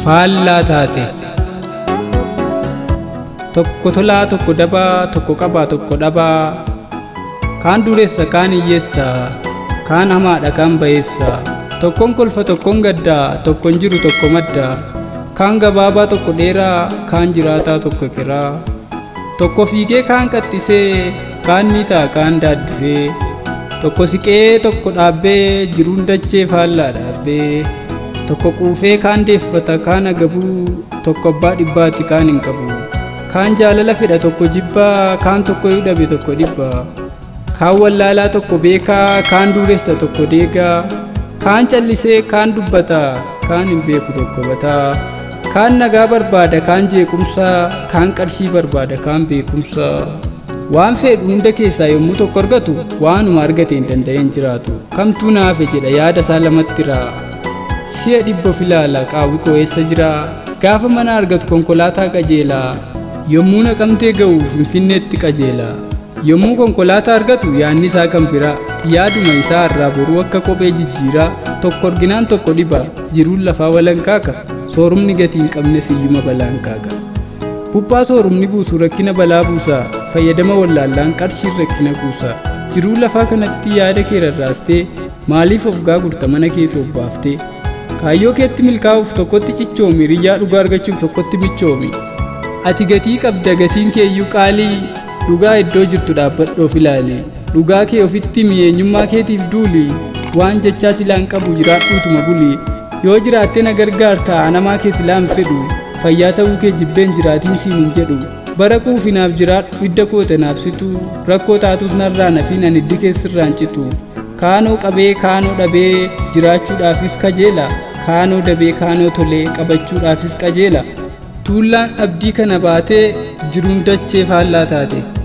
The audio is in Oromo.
faallaa taate tokko tolaa tokko dabaa tokko qabaa tokko dhabaa kaan dureessa kaan hiyyeessa kaan hamaadha kaan bayeessa tokkon kolfa tokkon gaddaa tokkon jiru tokko madda kaan gabaabaa tokko dheeraa kaan jiraataa tokko kiraa tokko fiigee kaan qaxxisee kaan ni ta'a kaan daaddisee tokko siqee tokko dhaabbee jiruun dachee faallaa dhaabbee tokko quufee kaan deeffata kaan agabuu tokko abbaa dhibbaatti kaan hin qabu kaan jaalala fedha tokko jibbaa kaan tokko yoo dhabe tokko dhibbaa kaan wallaalaa tokko beekaa kaan dureessa tokko deegaa kaan callisee kaan dubbata kaan hin beeku tokko bataa kaan nagaa barbaada kaan jeequmsaa kaan qarshii barbaada kaan beekumsaa waan fedhu hunda keessaa yommuu tokko argatu waanuma argate hin danda'een jiraatu kamtuu naafe jedha yaada isaa lamatti raa si'a dhibba filaala qaawwi koo eessa jira gaafa mana argatu konkolaataa qajeelaa yommuu naqamtee ga'u finfinneetti qajeela yommuu konkolaataa argatu yaanni isaa kan biraa yaaduma isaa irraa boruu akka kophee jijjiiraa tokko arginaan tokko dhiba jiruun lafaa walankaaka soorumni gatii hin qabnes iyyuma balaan kaaka Buphaa soorumni buusu rakkina balaa buusaa fayyadama wallaallaan qarshiin rakkina kuusaa jiruu lafaa kanatti yaada kee rarraastee maaliif of gaagurta mana keetu obbaaftee kaayyoo keetti milkaa'uuf tokkotti cichoomi riyyaa dhugaa argachuuf tokkotti michoomi ati gatii qabda gatiin keeyyuu qaalii dhugaa iddoo jirtu dhaabbadhoof ilaali dhugaa kee ofitti mi'eenyummaa keetiif duuli waan jechaa silaan qabu jiraadhuutuma buli yoo jiraattee na gargaarta namaa kee silaan fedhu fayyaa ta'uu kee jibbeen jiraatiin siin hin jedhu bara quufinaaf jiraadhu hidda koote naaf situ rakkoo taatus narraa nafiin ani hiddi keessirraan citu kaanoo qabee kaanoo dhabee jiraachuudhaafis kajeela kaanoo dabee kaanoo tolee qabachuudhaafis qajeela tuullaan abdii kana baatee jiruun dachee faallaa taate